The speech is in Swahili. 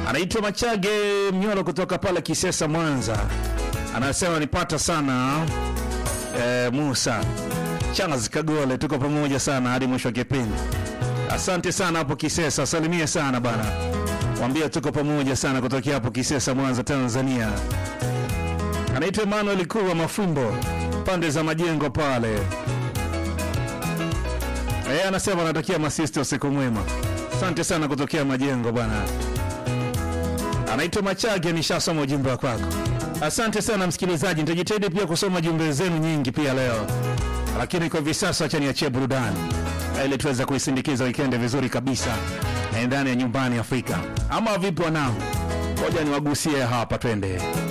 anaitwa Machage Mnyoro kutoka pale Kisesa, Mwanza, anasema nipata sana e, Musa Charles Kagole, tuko pamoja sana hadi mwisho wa kipindi. Asante sana hapo Kisesa, salimie sana bana, mwambie tuko pamoja sana kutokea hapo Kisesa, Mwanza, Tanzania. Anaitwa Emmanuel Kuwa Mafumbo, pande za majengo pale. Eh, anasema anatakia masista usiku mwema. Asante sana kutokea majengo bwana. Anaitwa Machage, nishasoma ujumbe wa kwako. Asante sana msikilizaji, nitajitahidi pia kusoma jumbe zenu nyingi pia leo, lakini kwa hivi sasa acha niachie burudani ili tuweze kuisindikiza wikendi vizuri kabisa na ndani ya nyumbani Afrika. Ama vipi wanangu? Ngoja niwagusie hapa, twende.